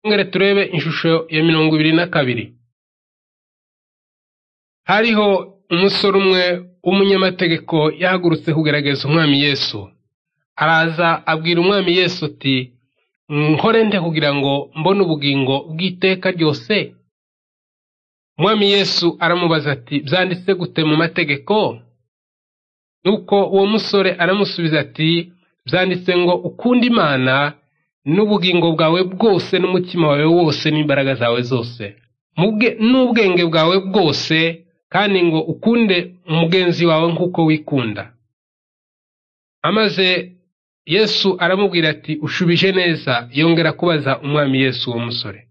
Twongere turebe ishusho ya mirongo ibiri na kabiri. Hariho umusore umwe w'umunyamategeko yahagurutse kugerageza umwami Yesu. Araza abwira umwami Yesu ati nkore nde kugira ngo mbone ubugingo bw'iteka ryose? Umwami Yesu aramubaza ati byanditse gute mu mategeko? Nuko uwo musore aramusubiza ati byanditse ngo ukunde Imana n'ubugingo bwawe bwose n'umutima wawe wose n'imbaraga zawe zose n'ubwenge bwawe bwose kandi ngo ukunde umugenzi wawe nk'uko wikunda amaze yesu aramubwira ati ushubije neza yongera kubaza umwami yesu uwo musore